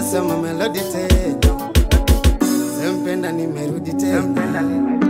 nasema melodi tena sempenda nimerudi tena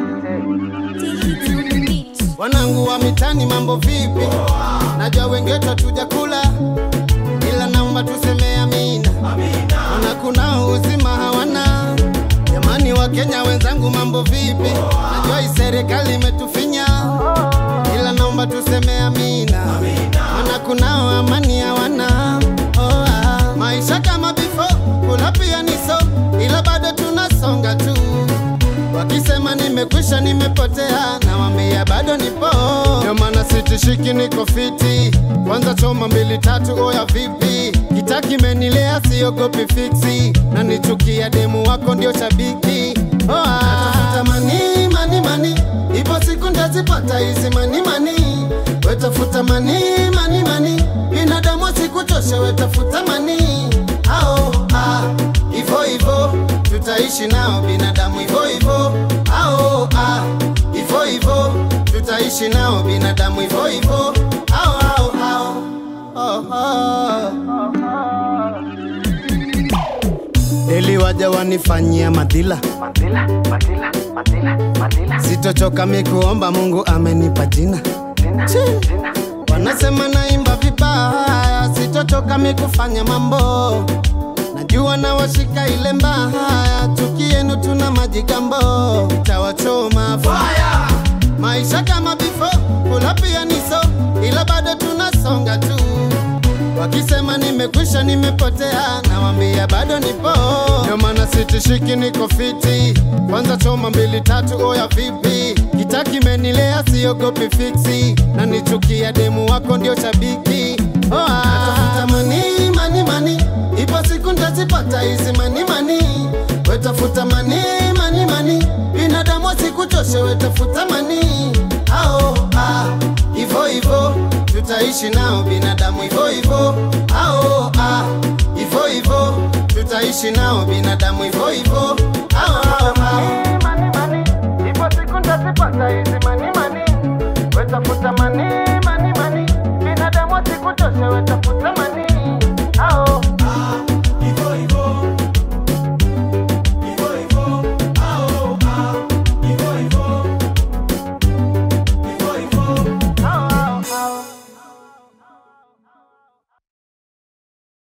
wanangu wa mitani mambo vipi najua wengeto tujakula ila naomba tuseme amina mana kuna uzima hawana jamani wa kenya wenzangu mambo vipi najua hii serikali imetufinya ila naomba tuseme amina mana kunao amani hawana oh, ah. maisha kama before kula pia ni so ila bado tunasonga tu wakisema nimekwisha nimepotea nawambia bado nipo ndio maana sitishiki niko fiti kwanza choma mbili tatu oya vipi kitakimenilia siogopi fiksi na nichukia demu wako ndio shabiki oh, ah. Natafuta mani mani mani ipo siku ndazipata hizi mani mani wetafuta mani mani mani binadamu sikuchosha wetafuta mani ao ah, ivo ivo tutaishi nao binadamu ivo ivo ao ah, ivo ivo tutaishi nao binadamu ivo ivo ao ao ao oh, oh. Ili waja wanifanyia madhila Madila, Madila, Madila, Madila, sitochoka mikuomba Mungu amenipa jina Tina, Tina, Wanasema naimba vibaya, sitochoka mikufanya mambo. Najua na washika ile mbaya, chuki yenu tuna majigambo, tawachoma fire. Maisha kama before, kula pia ni so, ila bado tunasonga tu. Wakisema nimekwisha nimepotea, nawambia bado nipo. Ndio maana sitishiki, niko fiti. Kwanza choma mbili tatu, oya vipi? Kitakimenilia, siogopi fiksi, na nichukia demu wako ndio shabiki. Oh, ah. Natafuta mani mani mani, ipo siku ntazipata hizi mani mani. Wetafuta mani mani mani, binadamu asikuchoshe, wetafuta mani. Ao ah, ivo ivo tutaishi nao binadamu ivo ivo ao ah, ivo ivo tutaishi nao binadamu ivo ivo